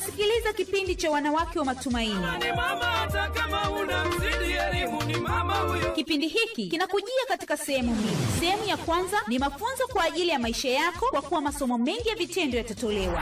Unasikiliza kipindi cha wanawake wa matumaini. ni mama hata kama una mzidi elimu ni mama huyo Kipindi hiki kinakujia katika sehemu mbili. Sehemu ya kwanza ni mafunzo kwa ajili ya maisha yako, kwa kuwa masomo mengi ya vitendo yatatolewa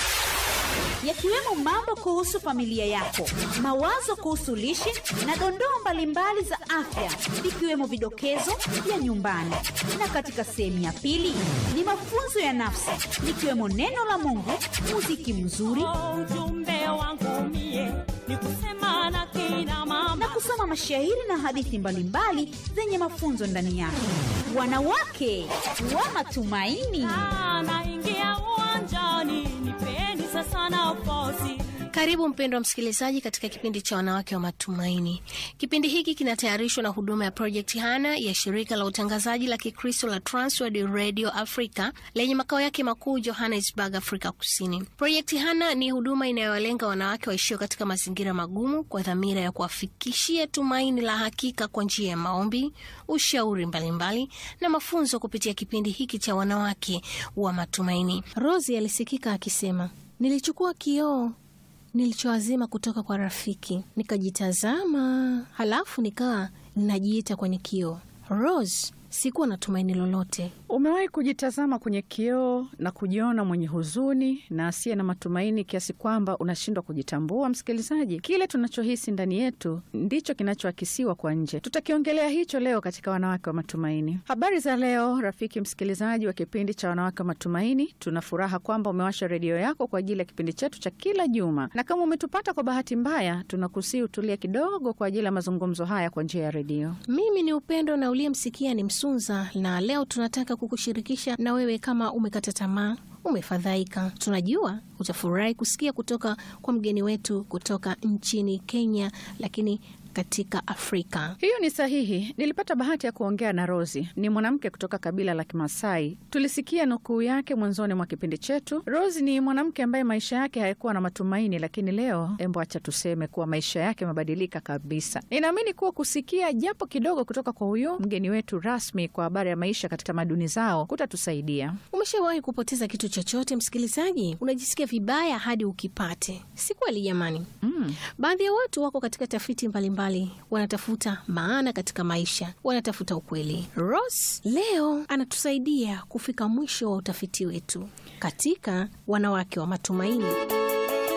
yakiwemo mambo kuhusu familia yako, mawazo kuhusu lishe na dondoo mbalimbali za afya, ikiwemo vidokezo vya nyumbani. Na katika sehemu ya pili ni mafunzo ya nafsi, likiwemo neno la Mungu, muziki mzuri ujumbe wangu mie ni kusema na kina mama na kusoma mashairi na hadithi mbalimbali zenye mafunzo ndani yake. Wanawake wa matumaini. naingia uwanjani nipeni sasa nafasi Karibu mpendwa msikilizaji katika kipindi cha wanawake wa matumaini. Kipindi hiki kinatayarishwa na huduma ya Project Hana ya shirika la utangazaji la Kikristo la Transworld Radio Africa lenye makao yake makuu Johannesburg, Afrika Kusini. Project Hana ni huduma inayowalenga wanawake waishio katika mazingira magumu kwa dhamira ya kuwafikishia tumaini la hakika kwa njia ya maombi, ushauri mbalimbali mbali, na mafunzo kupitia kipindi hiki cha wanawake wa matumaini. Rosi alisikika akisema, nilichukua kioo nilichoazima kutoka kwa rafiki, nikajitazama, halafu nikawa ninajiita kwenye kioo. Rose, sikuwa na tumaini lolote. Umewahi kujitazama kwenye kioo na kujiona mwenye huzuni na asiye na matumaini kiasi kwamba unashindwa kujitambua? Msikilizaji, kile tunachohisi ndani yetu ndicho kinachoakisiwa kwa nje. Tutakiongelea hicho leo katika Wanawake wa Matumaini. Habari za leo, rafiki msikilizaji wa kipindi cha Wanawake wa Matumaini. Tuna furaha kwamba umewasha redio yako kwa ajili ya kipindi chetu cha kila juma, na kama umetupata kwa bahati mbaya, tunakusii utulie kidogo kwa ajili ya mazungumzo haya kwa njia ya redio. Mimi ni Upendo na uliyemsikia ni Msunza, na leo tunataka kukushirikisha na wewe kama umekata tamaa umefadhaika. Tunajua utafurahi kusikia kutoka kwa mgeni wetu kutoka nchini Kenya, lakini katika Afrika. Hiyo ni sahihi. Nilipata bahati ya kuongea na Rosi, ni mwanamke kutoka kabila la Kimasai. Tulisikia nukuu yake mwanzoni mwa kipindi chetu. Rosi ni mwanamke ambaye maisha yake hayakuwa na matumaini, lakini leo, embo, acha tuseme kuwa maisha yake yamebadilika kabisa. Ninaamini kuwa kusikia japo kidogo kutoka kwa huyo mgeni wetu rasmi kwa habari ya maisha katika tamaduni zao kutatusaidia. Umeshawahi kupoteza kitu chochote, msikilizaji? Unajisikia vibaya hadi ukipate, si kweli jamani? Mm. Baadhi ya watu wako katika tafiti mbalimbali mbali, wanatafuta maana katika maisha, wanatafuta ukweli. Ross leo anatusaidia kufika mwisho wa utafiti wetu katika wanawake wa matumaini.